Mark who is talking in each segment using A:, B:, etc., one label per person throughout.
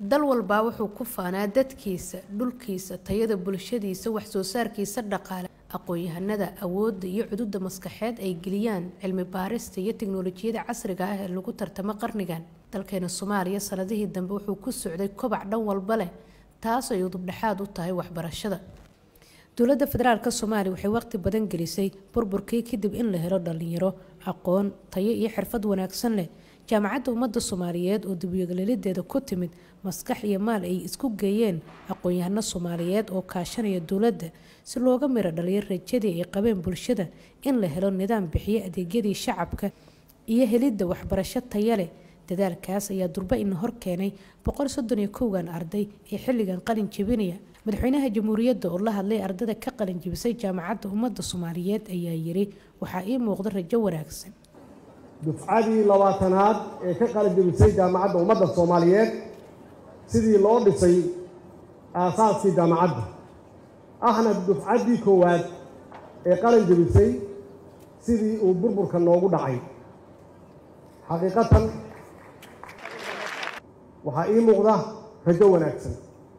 A: dal walbaa wuxuu ku faanaa dadkiisa dhulkiisa tayada bulshadiisa waxsoo saarkiisa dhaqaale aqoon-yahanada awoodda iyo cududa maskaxeed ay geliyaan cilmi baarista iyo tiknolojiyada casriga ah ee lagu tartamo qarnigan dalkeena soomaaliya sanadihii dambe wuxuu ku socday kobac dhan walba leh taas ay udubdhexaad u tahay waxbarashada dowladda federaalk soomaaliya waxay waqti badan gelisay burburkii kadib in la helo dhalinyaro aqoon tayo iyo xirfad wanaagsan leh jaamacadda ummadda soomaaliyeed oo dibiyogaleelideeda ku timid maskax iyo maal ay isku geeyeen aqoon-yahano soomaaliyeed oo kaashanaya dowladda si looga miro dhaliyo rajadii ay qabeen bulshada in la helo nidaam bixiyo adeegyadii shacabka iyo helidda waxbarasho taya leh dadaalkaas ayaa durba ina hor keenay boqol soddon iyo kowgan arday ee xilligan qalin jebinaya madaxweynaha jamhuuriyadda oo la hadlay ardada ka qalin jebisay jaamacadda ummadda soomaaliyeed ayaa yiri waxaa ii muuqda rajo wanaagsan
B: dufcadii labaatanaad ee ka qalin jebisay jaamacadda ummadda soomaaliyeed sidii loo dhisay aasaaskii jaamacadda ahna dufcaddii koowaad ee qalin jebisay sidii uu burburka noogu dhacay xaqiiqatan waxaa ii muuqda rajo wanaagsan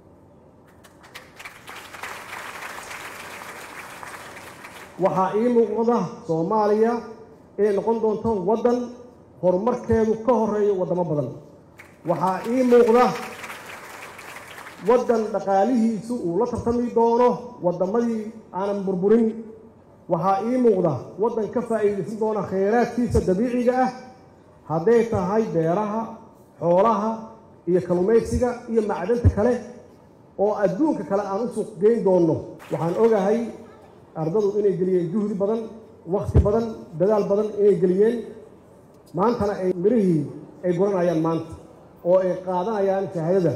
B: waxaa ii muuqda soomaaliya inay noqon doonto waddan horumarkeedu ka horeeyo waddamo badan waxaa ii muuqda waddan dhaqaalihiisu uu la tartami doono waddamadii aanan burburin waxaa ii muuqda waddan ka faa'iidaysan doona khayraadkiisa dabiiciga ah hadday tahay beeraha xoolaha iyo kalluumaysiga iyo macdanta kale oo adduunka kale aan u suuq geyn doonno waxaan ogahay ardadu inay geliyeen juhdi badan wakhti badan dadaal badan inay geliyeen maantana ay mirihii ay guranayaan maanta oo ay qaadanayaan shahaadada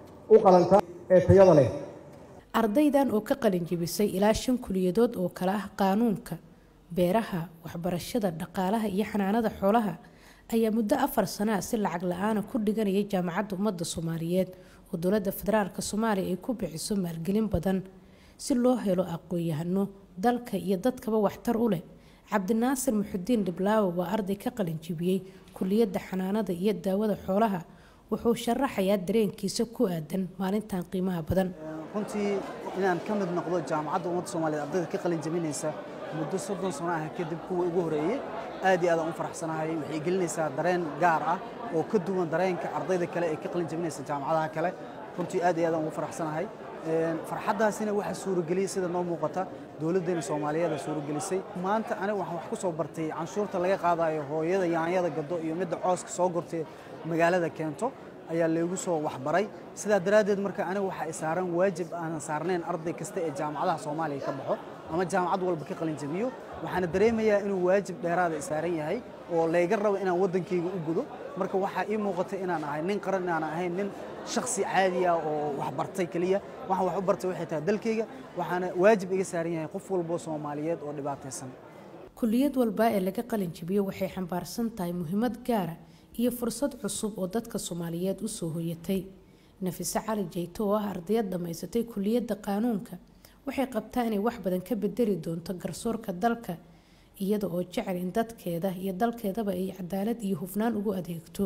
B: u qalanta ee tayada leh
A: ardaydan oo ka qalin jebisay ilaa shan kuliyadood oo kale ah qaanuunka beeraha waxbarashada dhaqaalaha iyo xanaanada xoolaha ayaa muddo afar sanaa si lacag la-aana ku dhiganayay jaamacadda ummadda soomaaliyeed oo dowladda federaalk soomaaliya ay ku bixiso maalgelin badan si loo helo aqoon-yahano dalka iyo dadkaba waxtar u leh cabdinaasir muxudiin dhiblaawo waa arday ka qalin jibiyey kuliyadda xanaanada iyo daawada xoolaha wuxuu sharaxayaa dareenkiisa ku aadan maalintan qiimaha badan
C: runtii inaan ka mid noqdo jaamacadda ummadda soomaaliyeed ardayda ka qalin jabinaysa muddo soddon sano ah kadib kuwa ugu horeeyey aad iyo aad aan u faraxsanahay waxay gelinaysaa dareen gaar ah oo ka duwan dareenka ardayda kale ee ka qalin jabinaysa jaamacadaha kale runtii aad iyo aad aan ugu faraxsanahay farxaddaasina waxaa suurageliyey sida noo muuqata dowladdeena soomaaliyeed suuragelisay maanta aniga waxaan wax ku soo bartay canshuurta laga qaadayo hooyada yaanyada gado iyo midda cooska soo gortay magaalada keento ayaa laygu soo waxbaray sidaa daraaddeed marka aniga waxaa i saaran waajib aanan saarnayn arday kasta ee jaamacadaha soomaaliya ka baxo ama jaamacad walba ka qalin jabiyo waxaana dareemayaa inuu waajib dheeraada i saaran yahay oo layga rabo inaan waddankayga u gudo marka waxaa ii muuqata inaan ahay nin qaran inaan ahayn nin shaksi caadi ah oo wax bartay keliya waxaan wax u bartay waxay tahay dalkayga waxaana waajib iga saaran yahay qof walboo soomaaliyeed oo dhibaataysan
A: kuliyad walbaa ee laga qalin jabiyo waxay xambaarsan tahay muhiimad gaara iyo fursad cusub oo dadka soomaaliyeed usoo hoyatay nafise cali jeyto oo ah ardayad dhammaysatay kuliyadda qaanuunka waxay qabtaa inay wax badan ka bedeli doonto garsoorka dalka iyada oo jecel in dadkeeda iyo dalkeedaba ay cadaalad iyo hufnaan ugu adeegto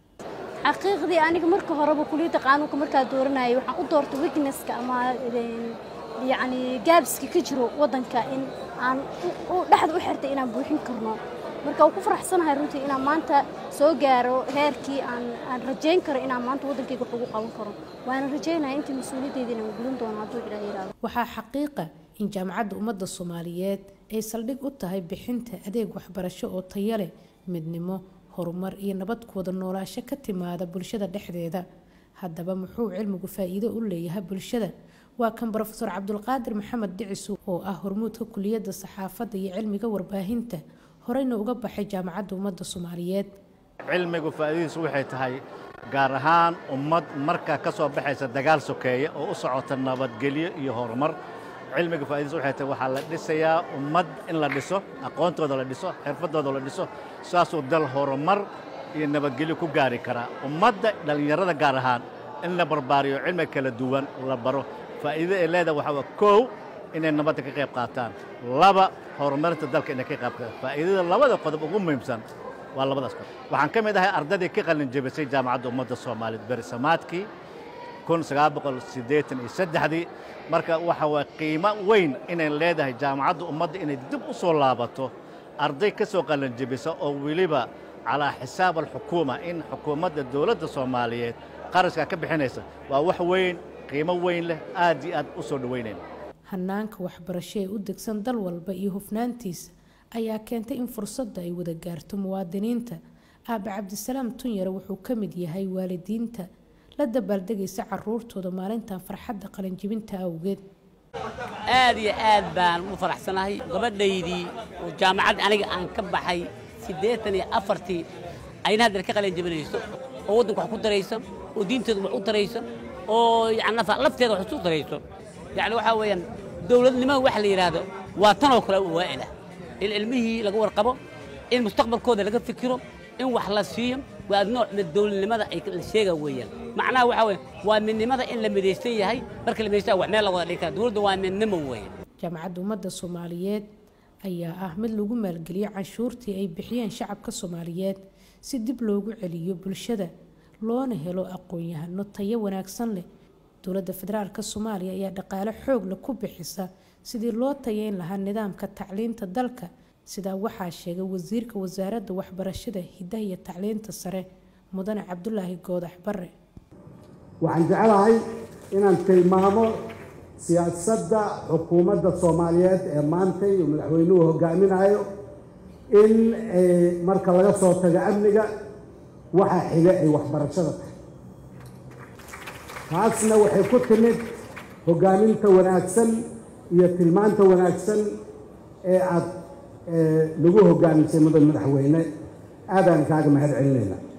D: xaqiiqdii aniga marka horeba kuliyadda qaanuunka markaa dooranayay waxaan u doortay wigneska ama yacni gaabiska ka jiro waddanka in aan dhexda u xirtay inaan buuxin karno marka waan ku faraxsanahay runtii inaan maanta soo gaaro heerkii aan aan rajayn karo inaan maanta waddankayga wax ugu qaban karo waana rajaynaya intii mas-uuliyaddeeda inaan gudan doono hadduu ilaah yiraahdo
A: waxaa xaqiiqa in jaamacadda ummadda soomaaliyeed ay saldhig u tahay bixinta adeeg waxbarasho oo tayo leh midnimo horumar iyo nabad kuwada noolaasho ka timaada bulshada dhexdeeda haddaba muxuu cilmigu faa'iido u leeyahay bulshada waa kan brofeor cabdulqaadir maxamed dhicisu oo ah hormuudka kuliyadda saxaafadda iyo cilmiga warbaahinta horeyna uga baxay jaamacadda ummadda soomaaliyeed
E: cilmigu faa'iidadiisu waxay tahay gaar ahaan ummad markaa ka soo baxaysa dagaal sokeeya oo u socota nabadgelyo iyo horumar cilmiga faa'iidadiisu waxay tahay waxaa la dhisayaa ummad in la dhiso aqoontooda la dhiso xirfadooda la dhiso saasuu dal horumar iyo nabadgelyo ku gaari karaa ummadda dhallinyarada gaar ahaan in la barbaariyo cilmi kala duwan la baro faa'iidada ay leedahay waxaa waa kow inay nabadda ka qayb qaataan laba horumarinta dalka inay ka qayb qaataan faa'iidada labada qodob ugu muhiimsan waa labadaas qodob waxaan ka mid ahay ardaydii ka qalin jebisay jaamacadda ummadda soomaaliyeed berisamaadkii kun sagaal boqol siddeetan iyo saddexdii marka waxa waa qiimo weyn inay leedahay jaamacadda ummadda inay dib u soo laabato arday ka soo qalanjebisa oo weliba calaa xisaab alxukuuma in xukuumadda dowladda soomaaliyeed qarashkaa ka bixinaysa waa wax weyn qiimo weyn leh aad iyo aad u soo dhoweynayna
A: hanaanka waxbarasho ee u degsan dal walba iyo hufnaantiisa ayaa keentay in fursadda ay wada gaarto muwaadiniinta aabe cabdisalaam tunyare wuxuu ka mid yahay waalidiinta la dabaaldegaysa caruurtooda maalintan farxadda qalinjibinta awgeed
F: aad iyo aad baan u faraxsanahay gabadhaydii oo jaamacad aniga aan ka baxay siddeetan iyo afartii ayna haddana ka qalin jabinayso oo waddanka wax ku darayso oo diinteedu wax u darayso oo yani lafteeda wax isu darayso yacni waxaa weeyaan dowladnimada waxa la yidhaahdo waa tanoo kale waa'ila in ilmihii laga warqabo in mustaqbalkooda laga fikiro in wax la siiyo waa nooc mid dowladnimada ay la sheega weeyaan macnaha waxaa weeye waa midnimada in la midaysan yahay marka la midaysan wax meel la wada dhigi kara dowladda waa midnimo weeye
A: jaamacadda ummadda soomaaliyeed ayaa ah mid lagu maalgeliyo canshuurtii ay bixiyeen shacabka soomaaliyeed si dib loogu celiyo bulshada loona helo aqoon-yahano tayo wanaagsan leh dowladda federaalka soomaaliya ayaa dhaqaale xoog leh ku bixisa sidii loo tayeyn lahaa nidaamka tacliinta dalka sidaa waxaa sheegay wasiirka wasaaradda waxbarashada hidaha iyo tacliinta sare mudane cabdulaahi goodax bare
B: waxaan jeclahay inaan tilmaamo siyaasadda xukuumadda soomaaliyeed ee maanta iyo madaxweynuhu hogaaminayo in marka laga soo tago amniga waxaa xiga ay waxbarashada tahay taasna waxay ku timid hogaaminta wanaagsan iyo tilmaanta wanaagsan ee aada lagu hogaamisay mudan madaxweyne aadaan kaaga mahad celinayna